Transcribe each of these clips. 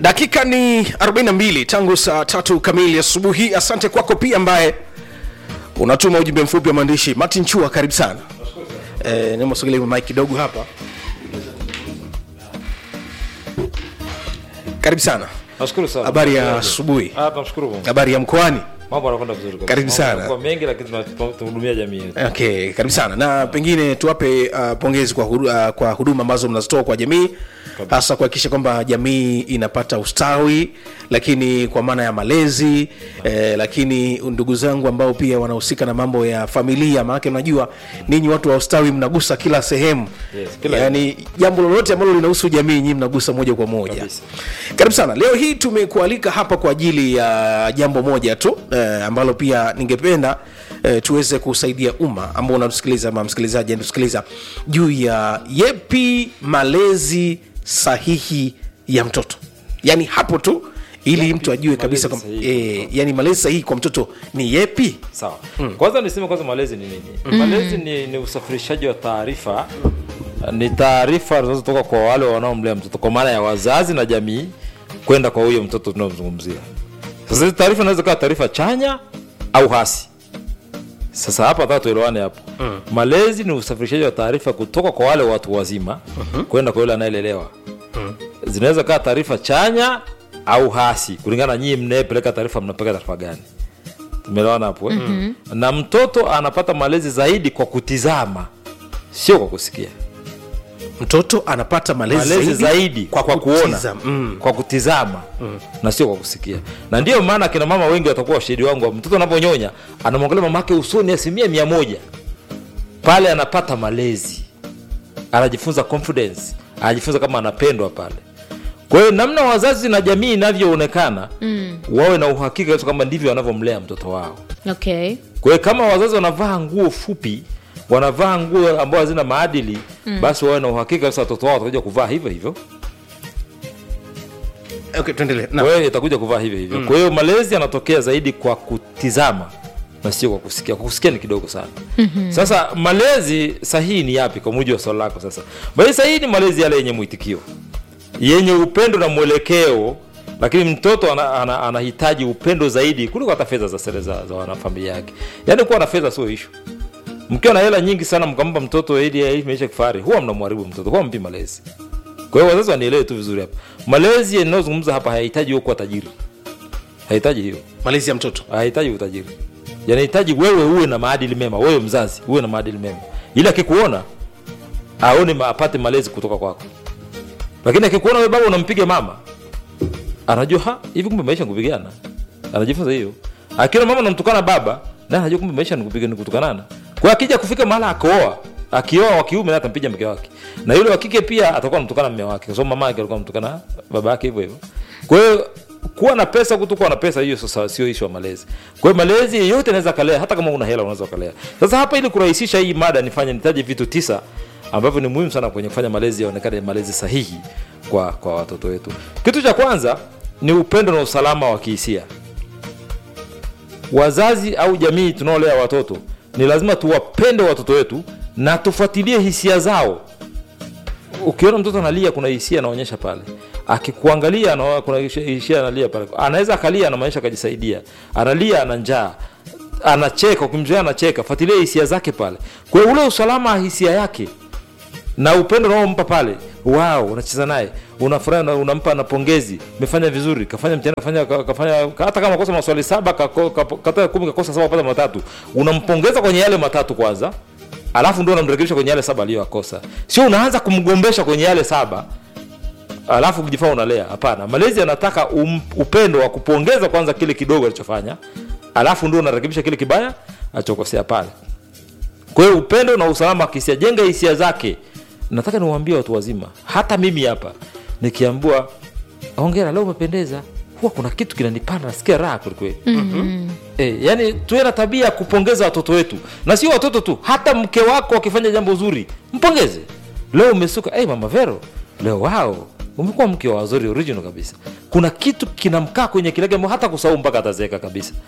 dakika ni 42 tangu saa tatu kamili asubuhi asante kwako pia ambaye unatuma ujumbe mfupi wa maandishi martin chua karibu sana eh, nimasogele mike kidogo hapa karibu sana Nashukuru sana. habari ya asubuhi Ah, tunamshukuru Mungu. habari ya mkoani Mambo yanakwenda vizuri kabisa. Karibu Mambo sana. yanakuwa mengi lakini tuna- tuna- tunahudumia jamii yetu. okay karibu sana na pengine tuwape uh, pongezi kwa, hudu, uh, kwa huduma ambazo mnazitoa kwa jamii hasa kuhakikisha kwamba jamii inapata ustawi lakini kwa maana ya malezi eh, lakini ndugu zangu ambao pia wanahusika na mambo ya familia maanake unajua ninyi watu wa ustawi mnagusa kila sehemu Yes, kila- yaani jambo lolote ambalo linahusu jamii nyinyi mnagusa moja kwa moja Kabisa. karibu sana leo hii tumekualika hapa kwa ajili ya jambo moja tu eh, ambalo pia ningependa eh, tuweze kusaidia umma ambao unatusikiliza ama msikilizaji anatusikiliza juu ya yepi malezi sahihi ya mtoto yaani hapo tu ili mtu ajue kabisa malezi kwamba, sahihi eh, yani malezi sahihi kwa mtoto ni yepi Sawa. Kwanza niseme kwanza malezi ni nini? Malezi ni, ni usafirishaji wa taarifa ni taarifa zinazotoka kwa wale wanaomlea mtoto kwa maana ya wazazi na jamii kwenda kwa huyo mtoto tunaomzungumzia. Sasa hizi taarifa inaweza kuwa taarifa chanya au hasi. Sasa hapa nataka tuelewane hapo. Malezi ni usafirishaji wa taarifa kutoka kwa wale watu wazima kwenda kwa yule anayelelewa. Zinaweza kuwa taarifa chanya au hasi kulingana na nyinyi mnayepeleka taarifa mnapeleka taarifa gani. Tumeelewana hapo eh? Na mtoto anapata malezi zaidi kwa kutizama, sio kwa kusikia. mtoto anapata malezi, Malezi zaidi kwa, kwa kuona, kutizama. mm. kwa kutizama na sio kwa kusikia. Na ndiyo maana kina mama wengi watakuwa washahidi wangu, mtoto anaponyonya anamwangalia mamake usoni asilimia mia moja, pale anapata malezi, anajifunza confidence, anajifunza kama anapendwa pale. Kwa hiyo namna wazazi na jamii inavyoonekana mm. wawe na uhakika kabisa kwamba ndivyo wanavyomlea mtoto wao. okay Kwa hiyo kama wazazi wanavaa nguo fupi, wanavaa nguo ambazo hazina maadili mm. basi wawe na uhakika sasa watoto wao watakuja kuvaa hivyo hivyo. okay, tuendelee na Kwa hiyo itakuja kuvaa hivyo hivyo. Kwa hiyo malezi yanatokea zaidi kwa kutizama na sio kwa kusikia. Kwa kusikia ni kidogo sana. Sasa malezi sahihi ni yapi kwa mujibu wa swali lako sasa? Malezi sahihi ni malezi yale yenye mwitikio, yenye upendo na mwelekeo, lakini mtoto ana, ana, anahitaji upendo zaidi kuliko hata fedha za sere za, za wanafamilia yake. Yaani kuwa na fedha sio issue. Mkiwa na hela nyingi sana mkampa mtoto ili aishi maisha ya kifahari, huwa mnamharibu mtoto, kwa mpi malezi. Kwa hiyo wazazi wanielewe tu vizuri hapa. Malezi yanayozungumza hapa hayahitaji wewe kuwa tajiri, hahitaji hiyo, malezi ya mtoto hahitaji utajiri, yanahitaji wewe uwe na maadili mema, wewe mzazi uwe na maadili mema, ili akikuona aone ma, apate malezi kutoka kwako. Lakini akikuona wewe baba unampiga mama, anajua ha, hivi kumbe maisha ni kupigana, anajifunza hiyo. Akiona mama unamtukana baba, na anajua kumbe maisha ni kupiga ni kutukanana. Kwa hiyo akija kufika mahala akooa, akioa wa kiume atampiga mke wake, na yule wa kike pia atakuwa anamtukana mume wake, kwa sababu mama yake alikuwa anamtukana baba yake hivyo hivyo. Kwa hiyo kuwa na pesa kutokuwa na pesa, hiyo sasa sio issue ya malezi. Kwa hiyo malezi yeyote anaweza kalea, hata kama una hela unaweza kalea. Sasa hapa, ili kurahisisha hii mada, nifanye nitaje vitu tisa ambavyo ni muhimu sana kwenye kufanya malezi yaonekane malezi sahihi kwa kwa watoto wetu. Kitu cha kwanza ni upendo na usalama wa kihisia. Wazazi au jamii tunaolea watoto ni lazima tuwapende watoto wetu na tufuatilie hisia zao. Ukiona mtoto analia, kuna hisia anaonyesha pale. Akikuangalia anaona kuna hisia analia pale, anaweza akalia, anamaanisha akajisaidia, analia, ana njaa, anacheka, ukimzoea anacheka, fuatilia hisia zake pale. Kwa hiyo ule usalama wa hisia yake na upendo unaompa pale, wow, unacheza naye, unafurahi, una- unampa na pongezi, umefanya vizuri, kafanya mtihani, kafanya ka- kafanya hata kama kosa maswali saba, kako- kapo- kata kumi, kakosa saba, pata matatu, unampongeza kwenye yale matatu kwanza, alafu ndio unamrekebisha kwenye yale saba aliyoyakosa. Sio unaanza kumgombesha kwenye yale saba alafu kujifaa unalea. Hapana, malezi yanataka um, upendo wa kupongeza kwanza kile kidogo alichofanya, alafu ndio unarekebisha kile kibaya alichokosea pale. Kwa hiyo upendo na usalama wa kihisia, jenga hisia zake. Nataka niwaambie watu wazima, hata mimi hapa nikiambiwa hongera, leo umependeza, huwa kuna kitu kinanipanda, nasikia raha kwelikweli. mm-hmm. E, yani tuwe na tabia ya kupongeza watoto wetu, na sio watoto tu, hata mke wako akifanya jambo zuri mpongeze. Leo umesuka, hey, mama Vero, leo wao umekuwa mke wa wazuri original kabisa. Kuna kitu kinamkaa kwenye kilege hata kusahau mpaka atazeeka kabisa.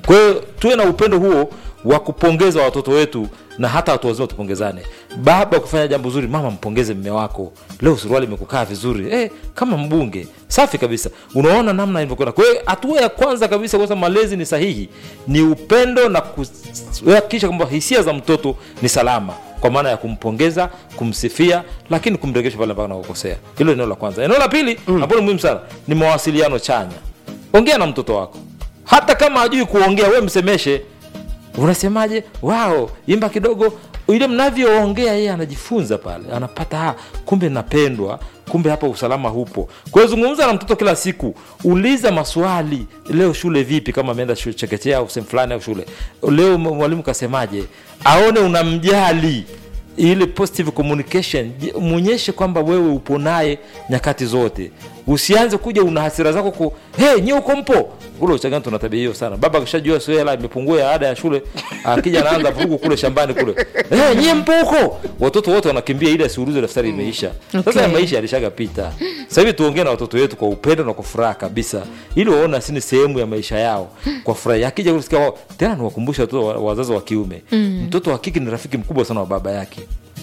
kwa hiyo tuwe na upendo huo wa kupongeza watoto wetu na hata watu wazima tupongezane baba kufanya jambo zuri mama mpongeze mme wako leo suruali imekukaa vizuri eh, kama mbunge safi kabisa unaona namna ilivyokwenda kwa hiyo hatua ya kwanza kabisa kwa sababu malezi ni sahihi ni upendo na kuhakikisha kwamba hisia za mtoto ni salama kwa maana ya kumpongeza kumsifia lakini kumregesha pale mpaka nakukosea hilo eneo la kwanza eneo la pili mm. ambalo ni muhimu sana ni mawasiliano chanya ongea na mtoto wako hata kama hajui kuongea we msemeshe unasemaje wao imba kidogo ile mnavyoongea yeye anajifunza pale anapata ah, kumbe napendwa kumbe hapa usalama hupo kwa hiyo zungumza na mtoto kila siku uliza maswali leo shule vipi kama ameenda shule chekechea au sehemu fulani au shule leo mwalimu kasemaje aone unamjali ile positive communication je- mwonyeshe kwamba wewe upo naye nyakati zote usianze kuja una hasira zako ku hey, nyie uko mpo kule uchagani tuna tabia hiyo sana baba akishajua sio hela imepungua ya ada ya shule akija anaanza vurugu kule shambani kule hey, nyie mpo huko watoto wote wanakimbia ili asiulize daftari imeisha sasa Okay. ya maisha yalishagapita sasa hivi tuongee na watoto wetu kwa upendo na kwa furaha kabisa ili waone asi ni sehemu ya maisha yao kwa furaha akija kusikia wao tena niwakumbusha watoto wa- wazazi wa kiume mtoto wa kike ni rafiki mkubwa sana wa baba yake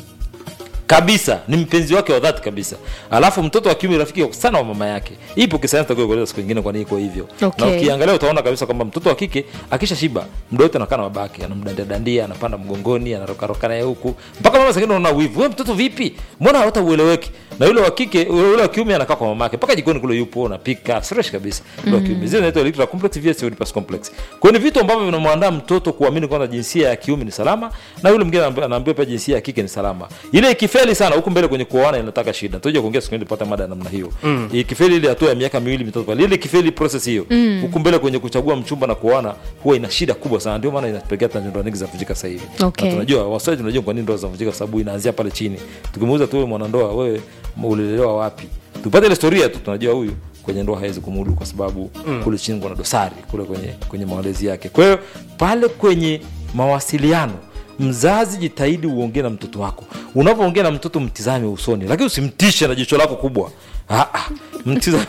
kabisa ni mpenzi wake wa dhati kabisa alafu mtoto wa kiume rafiki sana wa mama yake ipo kisayansi takuja kueleza siku nyingine kwa nini iko hivyo Okay. na ukiangalia utaona kabisa kwamba mtoto wa kike akisha shiba muda wote anakaa na babake anamdandadandia anapanda mgongoni anarokaroka naye huku mpaka mama sengine unaona wivu we mtoto vipi mbona hata ueleweki na yule wa kike yule wa kiume anakaa kwa mamake mpaka jikoni kule yupo anapika fresh kabisa yule wa kiume zile zinaitwa electoral complex vs Oedipus complex kwa hiyo ni vitu ambavyo vinamwandaa mtoto kuamini kwamba jinsia ya kiume ni salama na yule mwingine anaambi- anaambiwa pia jinsia ya kike ni salama ile ikifeli sana huku mbele kwenye kuoana inataka shida tutakuja kuongea siku nyingine tupata mada ya namna hiyo mm. ikifeli ile hatua ya miaka miwili mitatu pale ile ikifeli process hiyo mm. huku mbele kwenye kuchagua mchumba na kuoana huwa ina shida kubwa sana ndio maana inapelekea hata ndoa nyingi zinavunjika sasa hivi Okay. na tunajua waswahili tunajua kwa nini ndoa zinavunjika kwa sababu inaanzia pale chini tukimuuza tu wewe mwanandoa wewe ulilelewa wapi tupate ile historia tu tunajua huyu kwenye ndoa hawezi kumudu kwa sababu mm. kule chini kuna dosari kule kwenye kwenye malezi yake kwa hiyo pale kwenye mawasiliano mzazi jitahidi uongee na mtoto wako unavyoongea na mtoto mtizame usoni lakini usimtishe na jicho lako kubwa ah, ah, mtizame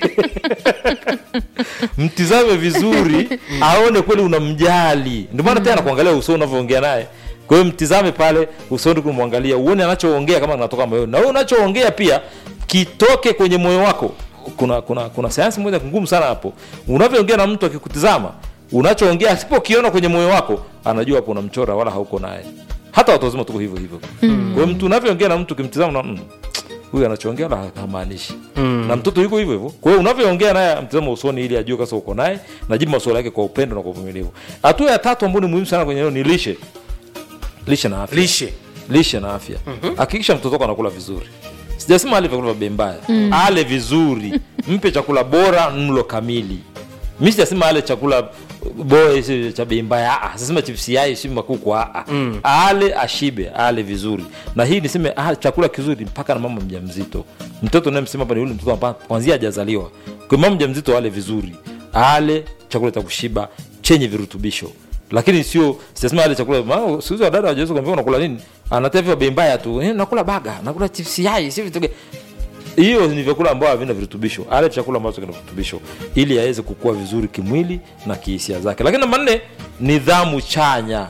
mtizame vizuri aone kweli unamjali ndio maana tena kuangalia usoni unavyoongea naye kwa hiyo mtizame pale usoni kumwangalia uone anachoongea kama kinatoka moyoni na wewe unachoongea pia kitoke kwenye moyo wako kuna kuna kuna sayansi moja ngumu sana hapo unavyoongea na mtu akikutizama unachoongea asipokiona kwenye moyo wako anajua hapo unamchora wala hauko naye hata watu wazima tuko hivyo hivyo mm. kwa hiyo mtu unavyoongea na mtu ukimtizama na mm, huyu anachoongea la hamaanishi mm. na mtoto yuko hivyo hivyo kwa hiyo unavyoongea naye mtazamo usoni ili ajue kasa uko naye najibu maswali yake kwa upendo na kwa uvumilivu hatua ya tatu ambayo ni muhimu sana kwenye hilo ni lishe lishe na afya lishe lishe na afya hakikisha mtoto wako anakula vizuri sijasema ale vyakula vya bei mbaya ale vizuri mpe chakula bora mlo kamili mi sijasema ale chakula bora si cha bei mbaya ah, sasema chipsi yai si makuku ah, ah. ale ashibe ale vizuri na hii niseme ah, chakula kizuri mpaka na mama mjamzito mtoto nayemsema hapa ni yule mtoto ambaye kwanzia hajazaliwa kwa mama mjamzito ale vizuri ale chakula cha kushiba chenye virutubisho lakini sio sijasema ale chakula maana siku hizi wadada hawajaweza kuambia unakula nini anatea vya bei mbaya tu eh, nakula baga nakula chips yai si vitu gani hiyo ni vyakula ambavyo havina virutubisho ale chakula ambacho kina virutubisho ili aweze kukua vizuri kimwili na kihisia zake lakini namba nne nidhamu chanya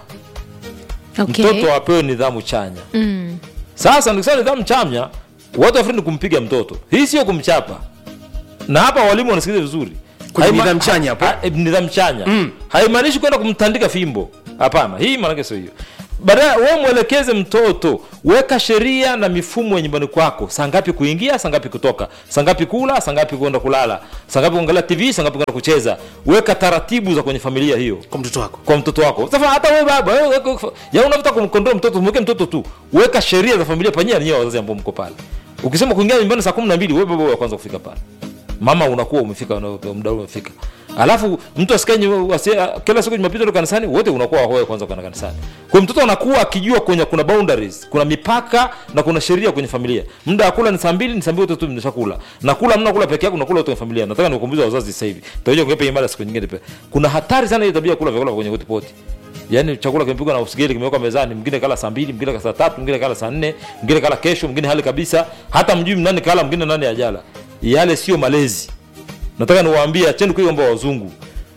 okay. mtoto apewe nidhamu chanya mm. sasa nikisema nidhamu chanya watu wafikiri ni kumpiga mtoto hii sio kumchapa na hapa walimu wanasikiliza vizuri Kwenye Haima- nidhamu chanya hapo. ha- eh, nidhamu chanya haimaanishi kwenda kumtandika fimbo hapana hii maanake sio hiyo baadaye we mwelekeze mtoto weka sheria na mifumo ya nyumbani kwako saa ngapi kuingia saa ngapi kutoka saa ngapi kula saa ngapi kwenda kulala saa ngapi kuangalia tv saa ngapi kwenda kucheza weka taratibu za kwenye familia hiyo kwa mtoto wako kwa mtoto wako sasa hata wewe baba wewe weka- ya unavyotaka kumkondoa mtoto mweke mtoto tu weka sheria za familia panyia ninyewe wazazi ambao mko pale ukisema kuingia nyumbani saa kumi na mbili wewe baba wa kwanza kufika pale mama unakuwa umefika una- muda ule umefika alafu mtu asikae nyu- asi- kila siku jumapili ndo kanisani wote unakuwa wewe kwanza kwenda kanisani kwa hiyo mtoto anakuwa akijua kwenye kuna boundaries kuna mipaka na kuna sheria kwenye familia muda wa kula ni saa mbili ni saa mbili wote tu mnashakula na kula mna kula peke yako na kula wote kwenye familia nataka nikukumbusha wazazi sasa hivi tutakuja kuepa imara siku nyingine pia kuna hatari sana ile tabia ya kula vyakula kwenye hotpot yaani chakula kimepigwa na usigeli kimewekwa mezani mwingine kala saa mbili mwingine kala saa tatu mwingine kala saa nne mwingine kala kesho mwingine hali kabisa hata mjui nani kala mwingine nani ajala yale sio malezi nataka niwaambie acheni kuiga mambo ya wazungu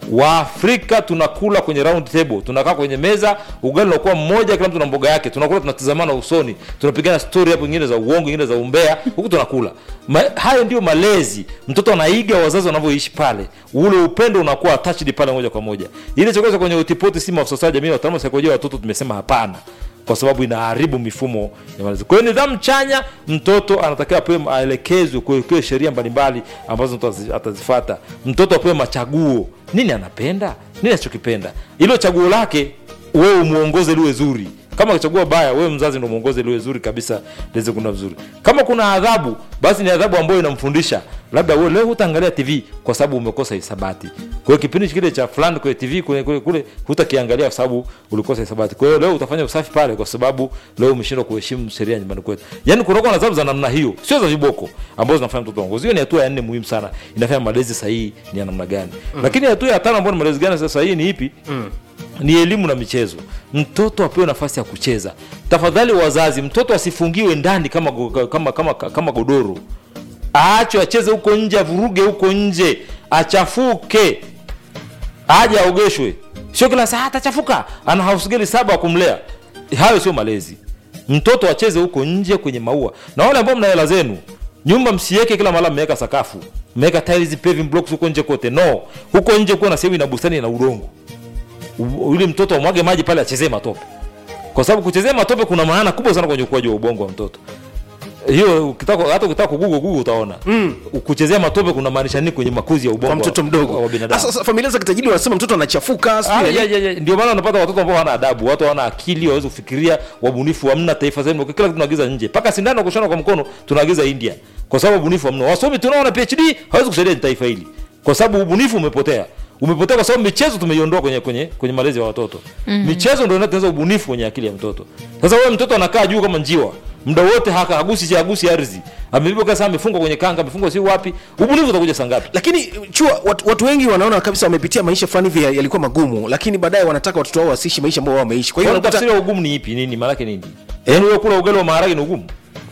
waafrika tunakula kwenye round table tunakaa kwenye meza ugali unakuwa mmoja kila mtu na mboga yake tunakula tunatizamana usoni tunapigana stori hapo ingine za uongo ingine za umbea huku tunakula Ma, hayo ndio malezi mtoto anaiga wazazi wanavyoishi pale ule upendo unakuwa attached pale moja kwa moja ile chokoza kwenye utipoti si maafisa jamii wataalamu wa saikolojia ya watoto tumesema hapana kwa sababu inaharibu mifumo ya malezi. Kwa hiyo nidhamu chanya, mtoto anatakiwa apewe maelekezo, kuwekewe sheria mbalimbali ambazo mtoto atazi- atazifata. Mtoto apewe machaguo, nini anapenda, nini anachokipenda, ilo chaguo lake wewe umuongoze liwe zuri. Kama kuchagua baya, wewe mzazi ndio muongoze liwe zuri kabisa, liweze kuna vizuri. Kama kuna adhabu, basi ni adhabu ambayo inamfundisha labda wewe leo hutaangalia TV kwa sababu umekosa hisabati. Kwa hiyo kipindi kile cha fulani kwenye TV kule kule, kule hutakiangalia kwa sababu ulikosa hisabati. Kwa hiyo leo utafanya usafi pale kwa sababu leo umeshindwa kuheshimu sheria nyumbani kwetu. Yaani kunakuwa na adhabu za namna hiyo, sio za viboko ambazo zinafanya mtoto wangu. Hiyo ni hatua ya nne muhimu sana. Inafanya malezi sahihi ni ya namna gani. Lakini hatua ya tano ambayo ni malezi gani sasa sahihi ni ipi? ni elimu na michezo. Mtoto apewe nafasi ya kucheza. Tafadhali wazazi, mtoto asifungiwe ndani kama, go- kama, kama, kama godoro, aachwe acheze huko nje, avuruge huko nje, achafuke, aje aogeshwe, sio kila saa atachafuka, ana hausgeli saba wa kumlea. Hayo sio malezi. Mtoto acheze huko nje kwenye maua. Na wale ambao mna hela zenu, nyumba msiweke kila mara mmeweka sakafu, mmeweka tiles, paving blocks huko nje kote. No, huko nje kuwa na sehemu ina bustani na udongo U- yule mtoto amwage maji pale achezee matope, kwa sababu kuchezea matope kuna maana kubwa sana kwenye ukuaji wa ubongo wa mtoto. Hiyo ukitaka hata ukitaka kugugu gugu utaona mm. kuchezea matope kuna maanisha nini kwenye makuzi ya ubongo kwa mtoto wa- mdogo wa binadamu. Sasa- sasa familia za kitajiri wanasema mtoto anachafuka sijui Ah, nini. ya, ya, ya. Ndio maana unapata watoto ambao hawana adabu, watu hawana akili, wawezi kufikiria, wabunifu hamna. Taifa zenu kila kitu tunaagiza nje, mpaka sindano ya kushona kwa mkono tunaagiza India, kwa sababu ubunifu hamna. Wasomi tunaona PhD hawezi kusaidia taifa hili, kwa sababu ubunifu umepotea umepotea kwa sababu michezo tumeiondoa kwenye kwenye kwenye malezi ya watoto mm. michezo ndio inatengeneza ubunifu kwenye akili ya mtoto sasa wewe mtoto anakaa juu kama njiwa muda wote haka hagusi cha hagusi ardhi amebeba kasa amefungwa kwenye kanga amefungwa si wapi ubunifu utakuja saa ngapi lakini chua watu, watu wengi wanaona kabisa wamepitia maisha fulani hivi ya- yalikuwa magumu lakini baadaye wanataka watoto wao wasiishi maisha ambayo wao wameishi kwa hiyo Kwa unakuta tafsiri ya ugumu ni ipi? Nini maana yake nini? Yaani wewe kula ugali wa maharage ni ugumu?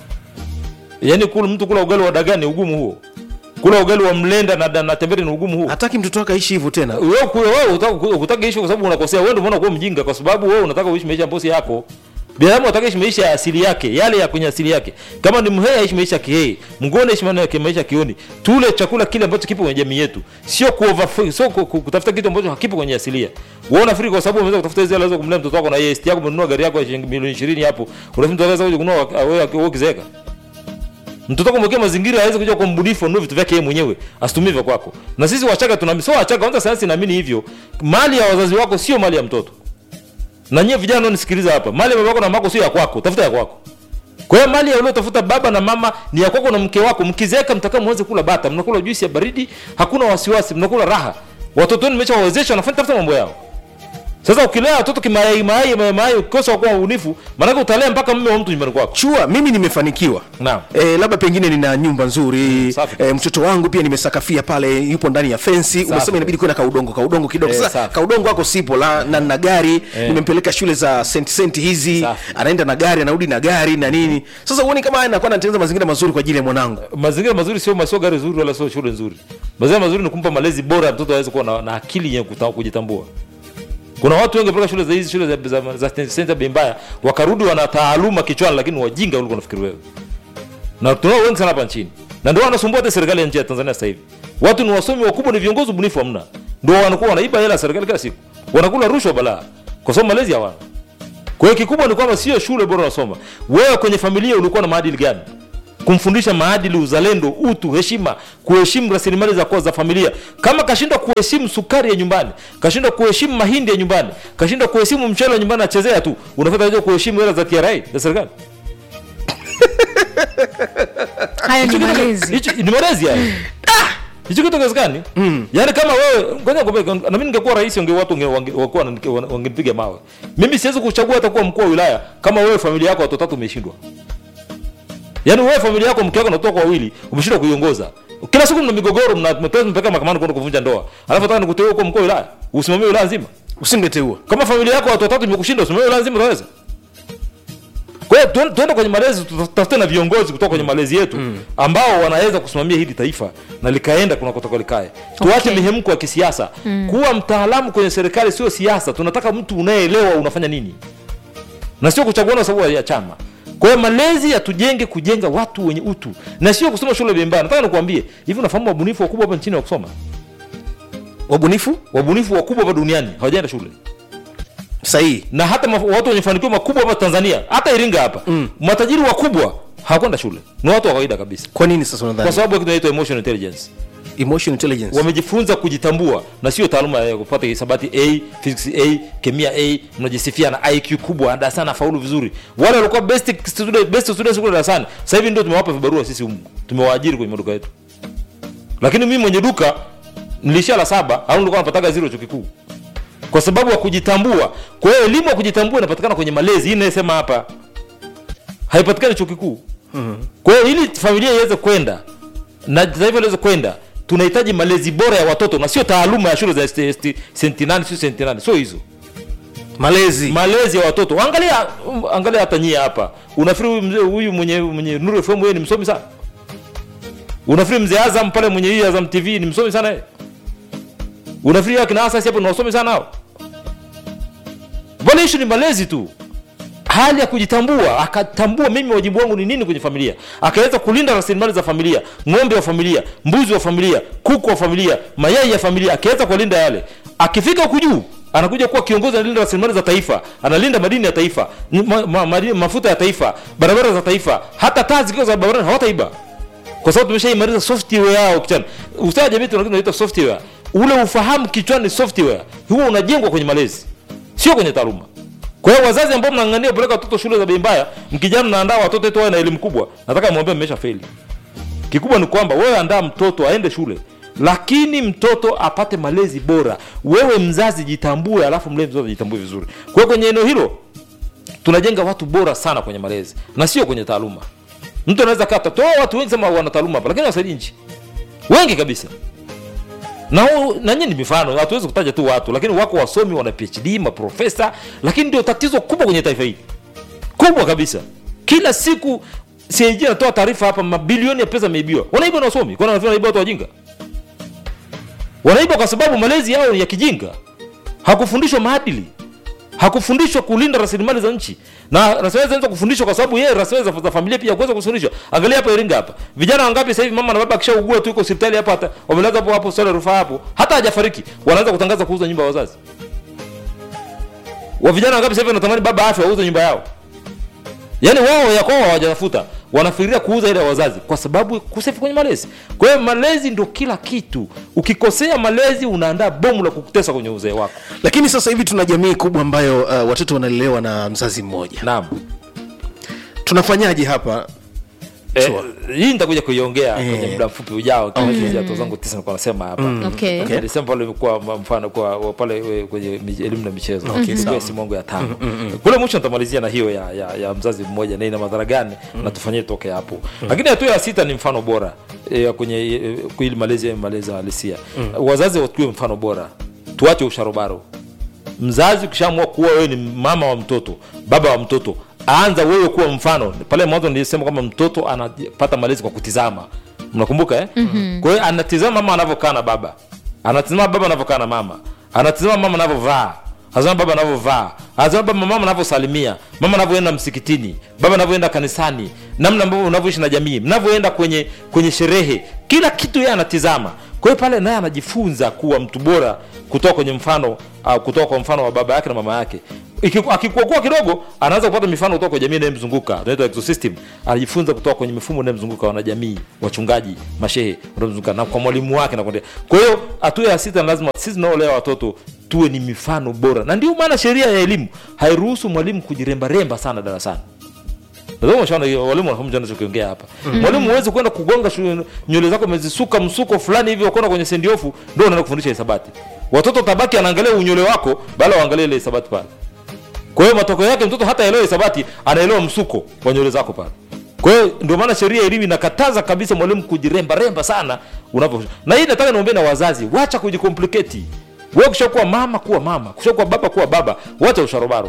Yaani kula mtu kula ugali wa dagaa ni ugumu huo? Kula ugali wa mlenda na, na tembele ni ugumu huo? hataki mtoto wake aishi hivyo tena Wewe kula wewe unataka unataka ishi kwa sababu unakosea. Wewe ndio unaona kuwa mjinga kwa sababu wewe unataka uishi maisha ambayo si yako. Binadamu anataka ishi maisha ya asili yake, yale ya kwenye asili yake. Kama ni mhehe aishi maisha ya kihei, mngone aishi maisha ya maisha ya kioni. Tule chakula kile ambacho kipo kwenye jamii yetu. Sio kuover sio ku- ku- kutafuta kitu ambacho hakipo kwenye asilia. Wewe unafikiri kwa sababu unaweza kutafuta hizo hela kumlea mtoto wako na EST yako umenunua gari yako ya shilingi milioni 20 hapo. Unafikiri mtu anaweza kuja kununua wewe wewe ukizeeka? mtoto wako mwekee mazingira aweze kuja kwa mbunifu anunue vitu vyake yeye mwenyewe asitumie vya kwako na sisi wachaga tuna sio wachaga kwanza sayansi inaamini hivyo mali ya wazazi wako sio mali ya mtoto na nyie vijana nisikiliza hapa mali ya baba yako na mama yako sio ya kwako tafuta ya kwako kwa hiyo mali ya uliotafuta baba na mama ni ya kwako na mke wako mkizeeka mtakaa mwanze kula bata mnakula juisi ya baridi hakuna wasiwasi mnakula raha watoto wenu mmeshawawezesha wanafanya tafuta mambo yao sasa ukilea watoto kimayai mayai mayai mayai ukikosa kuwa ubunifu maanake utalea mpaka mme wa mtu nyumbani kwako chua mimi nimefanikiwa Naam. e, labda pengine nina nyumba nzuri safi e, kabisa. mtoto wangu pia nimesakafia pale yupo ndani ya fensi umesema inabidi kuwe na kaudongo kaudongo kidogo Eh, sasa safi. kaudongo wako sipo la, na na gari nimempeleka shule za senti senti hizi Safi. anaenda na gari anarudi na gari na nini sasa uoni kama haya nakuwa natengeneza mazingira mazuri kwa ajili ya mwanangu mazingira mazuri sio sio gari zuri wala sio shule nzuri mazingira mazuri ni kumpa malezi bora mtoto aweze kuwa na, na akili yenye kuta- kujitambua kuna watu wengi wapeleka shule za hizi shule za, za, za center bei mbaya wakarudi wana taaluma kichwani lakini wajinga kuliko unafikiri wewe na tunao wengi sana hapa nchini na ndio wanasumbua hata serikali ya nchi ya Tanzania sasa hivi watu ni wasomi wakubwa ni viongozi ubunifu hamna ndio wanakuwa wanaiba hela ya serikali kila siku wanakula rushwa balaa kwa sababu malezi hawana kwa hiyo kikubwa ni kwamba sio shule bora unasoma wewe kwenye familia ulikuwa na maadili gani kumfundisha maadili uzalendo utu heshima kuheshimu rasilimali za, kwa- za familia kama kashindwa kuheshimu sukari ya nyumbani kashindwa kuheshimu mahindi ya nyumbani kashindwa kuheshimu mchele wa nyumbani achezea tu unafata aje kuheshimu hela za TRA za serikali hayo ni malezi hicho ni malezi haya hicho kitu kiwezekani yaani kama wewe ngoja nikwambie, na mimi ningekuwa rais wange watu wange- wange- wangekuwa wanani- wangenipiga mawe mimi siwezi kuchagua hata kuwa mkuu wa wilaya kama wewe familia yako watu watatu umeshindwa yaani wewe familia yako mke wako na watoto wako wawili umeshindwa kuiongoza kila siku mna migogoro mna mnapeleka mpaka mahakamani kwenda kuvunja ndoa alafu nataka nikuteue kuwa mkuu wa wilaya usimamie wilaya nzima usingeteua kama familia yako watu watatu imekushinda usimamie wilaya nzima utaweza kwa hiyo tuende tuende kwenye malezi tutafute na viongozi kutoka kwenye malezi yetu ambao wanaweza kusimamia hili taifa na likaenda kunakotoka likae tuache Okay. mihemko ya kisiasa kuwa mtaalamu kwenye serikali sio siasa tunataka mtu unayeelewa unafanya nini na sio kuchaguana kwa sababu ya chama kwa hiyo malezi yatujenge kujenga watu wenye utu na sio kusoma shule vibaya nataka nikuambie hivi unafahamu wabunifu wakubwa hapa nchini wa kusoma wabunifu wabunifu wakubwa hapa duniani hawajaenda shule sahihi na hata maf- watu wenye mafanikio makubwa hapa tanzania hata iringa hapa mm. matajiri wakubwa hawakwenda shule ni watu wa kawaida kabisa kwa nini sasa kwa unadhani sababu ya kitu inaitwa emotional intelligence emotional intelligence wamejifunza kujitambua na sio taaluma ya kupata hisabati a physics a kemia a mnajisifia na iq kubwa darasani nafaulu vizuri wale walikuwa best student, best students kule darasani sasa hivi ndio tumewapa vibarua sisi humu tumewaajiri kwenye maduka yetu lakini mimi mwenye duka nilishia la saba au nilikuwa napataga zero chuo kikuu kwa sababu ya kujitambua kwa hiyo elimu ya kujitambua inapatikana kwenye malezi hii inayosema hapa haipatikani chuo kikuu kwa hiyo ili familia iweze kwenda na taifa liweze kwenda tunahitaji malezi bora ya watoto na sio taaluma ya shule za ST- ST- senti nane sio senti nane sio hizo malezi malezi ya watoto angalia um, angalia hata nyie hapa unafikiri huyu mzee huyu mwenye mwenye Nuru FM yeye ni msomi sana unafikiri mzee Azam pale mwenye hii Azam TV ni msomi sana yeye unafikiri akina Asasi hapo ni wasomi sana hao bwana issue ni malezi tu hali ya kujitambua akatambua mimi wajibu wangu ni nini kwenye familia akaweza kulinda rasilimali za familia ng'ombe wa familia mbuzi wa familia kuku wa familia mayai ya familia akiweza kuwalinda yale akifika huku juu anakuja kuwa kiongozi analinda rasilimali za taifa analinda madini ya taifa ni- ma, ma, madini- mafuta ya taifa barabara za taifa hata taa zikiwa za barabarani hawataiba kwa sababu tumeshaimaliza software yao kichwani ustawi wa jamii tuna kitu tunaita software ule ufahamu kichwani software huo unajengwa kwenye malezi sio kwenye taaluma kwa hiyo wazazi ambao mnang'ania kupeleka watoto shule za bei mbaya mkijana mnaandaa watoto wetu wawe na elimu kubwa nataka mwambie mmesha feli kikubwa ni kwamba wewe andaa mtoto aende shule lakini mtoto apate malezi bora wewe mzazi jitambue alafu mlee mtoto jitambue vizuri kwa hiyo kwenye eneo hilo tunajenga watu bora sana kwenye malezi na sio kwenye taaluma mtu anaweza kata toa watu wengi sema wana taaluma hapa lakini wasaidi nchi wengi kabisa na hu- na nyinyi ni mifano hatuwezi kutaja tu watu lakini wako wasomi wana phd maprofesa lakini ndio tatizo kubwa kwenye taifa hili kubwa kabisa kila siku CAG anatoa taarifa hapa mabilioni ya pesa yameibiwa wanaiba na wasomi kwani wanafikiri wanaiba watu wajinga wanaiba kwa sababu malezi yao ni ya kijinga hakufundishwa maadili hakufundishwa kulinda rasilimali za nchi na rasilimali zinaweza kufundishwa kwa sababu yeye rasilimali za, za familia pia kuweza kufundishwa angalia hapa Iringa hapa vijana wangapi sasa hivi mama na baba akishaugua tu yuko hospitali hapa hata wamelazwa hapo hapo hospitali ya rufaa hapo hata hajafariki wanaanza kutangaza kuuza nyumba ya wazazi wa vijana wangapi sasa hivi wanatamani baba afya auze nyumba yao yaani wao ya kwao hawajatafuta wanafikiria kuuza ile ya wazazi kwa sababu kusefu kwenye malezi kwa hiyo malezi ndio kila kitu ukikosea malezi unaandaa bomu la kukutesa kwenye uzee wako lakini sasa hivi tuna jamii kubwa ambayo uh, watoto wanalelewa na mzazi mmoja naam tunafanyaje hapa Eh, Sure. hii nitakuja kuiongea Eh. kwenye muda mfupi ujao kama hizi hatua zangu tisa nilikuwa nasema hapa Okay. Okay. Nilisema pale ilikuwa m- mfano kwa wa pale we- kwenye mi- elimu na michezo Okay, sawa. Ilikuwa simu yangu ya tano kule mwisho nitamalizia na hiyo ya, ya, ya mzazi mmoja na ina madhara gani na tufanyie toke hapo lakini hatua ya sita ni mfano bora eh, kwenye eh, kwa ili malezi ya malezi halisia wazazi watuwe mfano bora tuache usharobaro mzazi ukishaamua kuwa wewe ni mama wa mtoto baba wa mtoto anza wewe kuwa mfano pale mwanzo nilisema kwamba mtoto anapata malezi kwa kutizama mnakumbuka eh? mm-hmm. kwa hiyo anatizama mama anavyokaa na baba anatizama baba anavyokaa na mama anatizama mama anavyovaa anatizama baba anavyovaa anatizama baba mama anavyosalimia mama anavyoenda msikitini baba anavyoenda kanisani namna ambavyo unavyoishi na jamii mnavyoenda kwenye kwenye sherehe kila kitu yeye anatizama kwa hiyo pale naye anajifunza kuwa mtu bora kutoka kwenye mfano uh, kutoka kwa mfano wa baba yake na mama yake Iki- akikuakua kidogo anaanza kupata mifano kutoka kwa jamii inayomzunguka tunaitwa ecosystem anajifunza kutoka kwenye mifumo inayomzunguka wanajamii wachungaji mashehe wanaomzunguka na kwa mwalimu wake na kuendelea kwa hiyo hatua ya sita lazima sisi tunaolea watoto tuwe ni mifano bora na ndio maana sheria ya elimu hairuhusu mwalimu kujirembaremba sana darasani Nadhani umeshaona hiyo walimu wanafahamu anachokiongea hapa. Mwalimu huwezi kwenda kugonga shu- nywele zako umezisuka msuko fulani hivi ukaona kwenye sendiofu ndio unaenda kufundisha hisabati. Watoto tabaki anaangalia unywele wako bala waangalie ile hisabati pale. Kwa hiyo matokeo yake mtoto hata elewa hisabati, anaelewa msuko wa nywele zako pale. Kwa hiyo ndio maana sheria ya elimu inakataza kabisa mwalimu kujiremba remba sana unapo. Na hii nataka niombe na wazazi, wacha kujicomplicate. Wewe kushakuwa mama kuwa mama, kushakuwa baba kuwa baba, wacha usharobaro.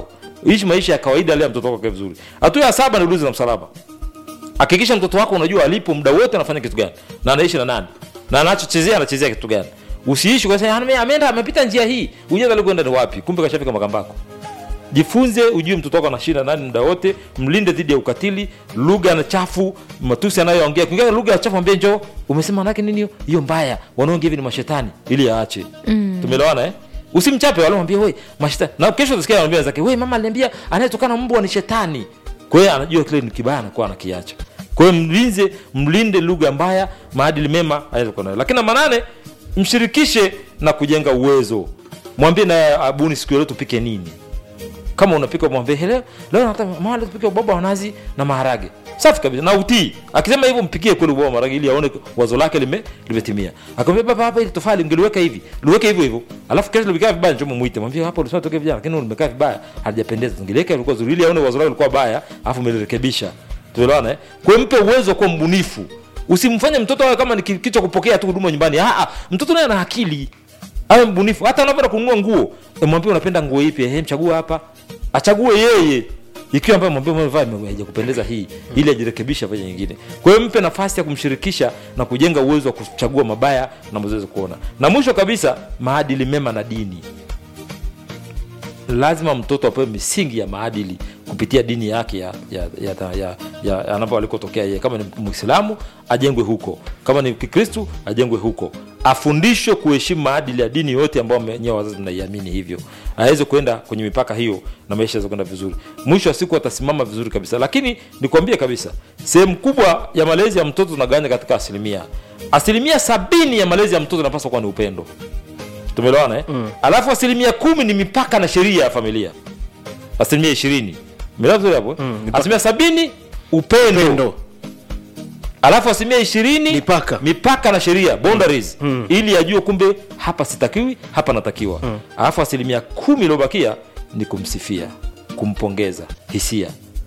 ishi maisha ya kawaida lea mtoto wako akae vizuri hatua ya saba ni ulinzi na msalaba hakikisha mtoto wako unajua alipo muda wote anafanya kitu gani na anaishi na nani na anachochezea anachezea kitu gani usiishi kwa sababu "Ah, ameenda amepita njia hii ujue alikwenda ni wapi kumbe kashafika makambako jifunze ujue mtoto wako anashinda nani muda wote mlinde dhidi ya ukatili lugha na chafu matusi anayoongea kuingia lugha ya chafu ambie njoo umesema manake nini hiyo? hiyo mbaya wanaongea hivi ni mashetani ili aache mm. tumeelewana eh usimchape wale mwambie we mashetani na kesho utasikia anambia zake we mama aliniambia anayetokana mbwa ni shetani kwa hiyo anajua kile ni kibaya anakuwa anakiacha kwa hiyo mlinze mlinde lugha mbaya maadili mema anaweza kuwa nayo lakini namba nane mshirikishe na kujenga uwezo mwambie naye abuni siku ya leo tupike nini kama unapika mwambie "He, leo leo nataka mama leo tupike ubaba wa nazi na maharage safi kabisa na utii akisema hivyo mpikie kweli ubaba wa maharage ili aone wazo lake lime limetimia akamwambia baba hapa ili tofali ungeliweka hivi liweke hivyo hivyo alafu kesho limekaa vibaya njoo muite mwambie hapa ulisema toke vijana lakini limekaa vibaya halijapendeza ungeliweka ilikuwa zuri ili aone wazo lake lilikuwa baya alafu umelirekebisha tuelewana eh kwa hiyo mpe uwezo wa kuwa mbunifu usimfanye mtoto awe kama ni ki- kichwa kupokea tu huduma nyumbani ah ah, mtoto naye ana akili awe mbunifu hata unapoenda kununua nguo e, mwambie unapenda nguo ipi ehe mchagua hapa achague yeye ikiwa ambayo mwambie umevaa ime- haijakupendeza hii ili ajirekebishe afanye nyingine kwa hiyo mpe nafasi ya kumshirikisha na kujenga uwezo wa kuchagua mabaya na mazowezi kuona na mwisho kabisa maadili mema na dini lazima mtoto apewe misingi ya maadili kupitia dini yake ya, ya, ya, ya, ya, ya anapo alikotokea yeye kama ni mwislamu ajengwe huko kama ni kikristu ajengwe huko afundishwe kuheshimu maadili ya dini yote ambayo nyewe wazazi mnaiamini hivyo aweze kwenda kwenye mipaka hiyo na maisha aweze kwenda vizuri mwisho wa siku atasimama vizuri kabisa lakini nikwambie kabisa sehemu kubwa ya malezi ya mtoto tunagawanya katika asilimia asilimia sabini ya malezi ya mtoto inapaswa kuwa ni upendo tumeelewana eh? mm. alafu asilimia kumi ni mipaka na sheria ya familia asilimia ishirini Umeelewa vizuri hapo eh? mipaka. asilimia sabini upendo, pendo alafu asilimia ishirini Mipaka. mipaka na sheria boundaries ili ajue kumbe hapa sitakiwi hapa natakiwa alafu asilimia kumi iliyobakia ni kumsifia kumpongeza hisia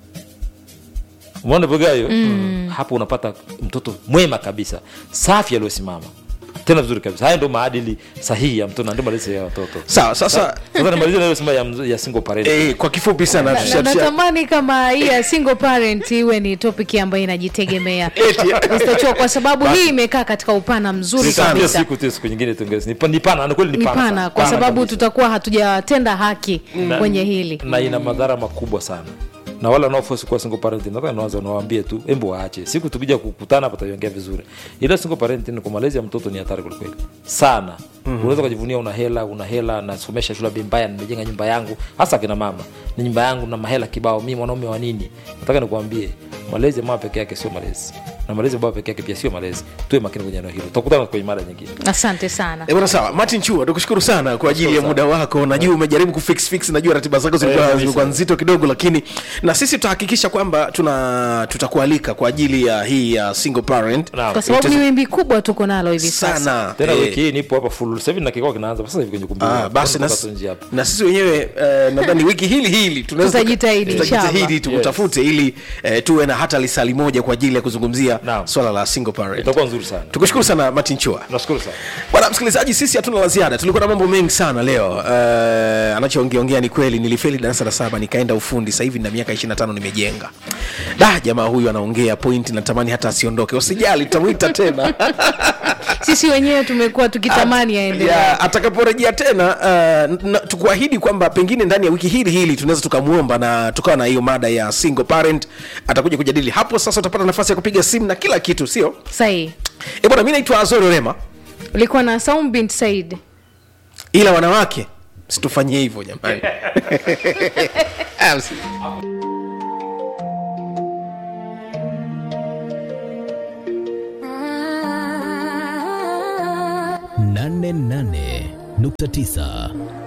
umeona vogayo mm. hapo unapata mtoto mwema kabisa safi aliyosimama tena vizuri kabisa haya ndo maadili sahihi ya mtoto na ndio malezi ya watoto sawa sasa sasa nimalizie nayosema ya, mz- ya single parent eh, kwa kifupi sana Na- tusha- na- tusha- natamani kama hii ya single parent iwe ni topic ambayo inajitegemea Eti. Mr. Cho, kwa sababu hii imekaa katika upana mzuri Sana. Hiyo kabisa siku tu siku nyingine tuongeze. Ni pa- ni pana, ni kweli ni ni pana. pana sana. kwa Pana sababu kabisa. tutakuwa hatujatenda haki kwenye hili na ina madhara makubwa sana na wale wanaofosi kuwa single parent nataka niwaanze nawaambie tu embo waache siku tukija kukutana hapa tutaiongea vizuri ila single parent ni kwa malezi ya mtoto ni hatari kwelikweli sana mm-hmm. unaweza ukajivunia una hela una hela nasomesha shule bei mbaya nimejenga nyumba yangu hasa kina mama ni nyumba yangu na mahela kibao mi mwanaume wa nini nataka nikuambie malezi ya mama peke yake sio malezi na malezi ya baba peke yake pia sio malezi tuwe makini kwenye eneo hilo tutakutana kwenye mada nyingine asante sana Eh, bwana sawa martin chua tukushukuru sana kwa ajili ya Shukuru muda wako najua umejaribu kufix fix najua ratiba zako zilikuwa kabisa. zilikuwa nzito kidogo lakini na sisi tutahakikisha kwamba tuna tutakualika kwa ajili ya hii ya single parent Naam. kwa sababu ni wimbi kubwa tuko nalo hivi sasa sana tena Eh, wiki hii nipo hapa full sasa hivi na kikao kinaanza sasa hivi kwenye kumbi Ah, basi na, Tunatoka tu nje hapa na sisi wenyewe eh, nadhani wiki hili hili tunaweza Tutajitahidi, tutajitahidi inshallah. tukutafute ili eh, tuwe na hata lisali moja kwa ajili ya kuzungumzia Naam. swala la single parent itakuwa nzuri sana tukushukuru sana martin chua nashukuru sana bwana msikilizaji sisi hatuna la ziada tulikuwa na mambo mengi sana leo uh, anachoongeongea ni kweli nilifeli darasa la saba nikaenda ufundi sasa hivi na miaka 25 nimejenga da jamaa huyu anaongea point natamani hata asiondoke usijali tutamwita tena sisi wenyewe tumekuwa tukitamani aendelee ya, atakaporejea tena uh, na- tukuahidi kwamba pengine ndani ya wiki hili hili tunaweza tukamwomba na tukawa na hiyo mada ya single parent atakuja kujadili hapo sasa utapata nafasi ya kupiga simu na kila kitu sio sahihi e bwana mi naitwa azori rema ulikuwa na Saum bint Said ila wanawake situfanyie hivyo jamani Ah, msi- nane nane nukta tisa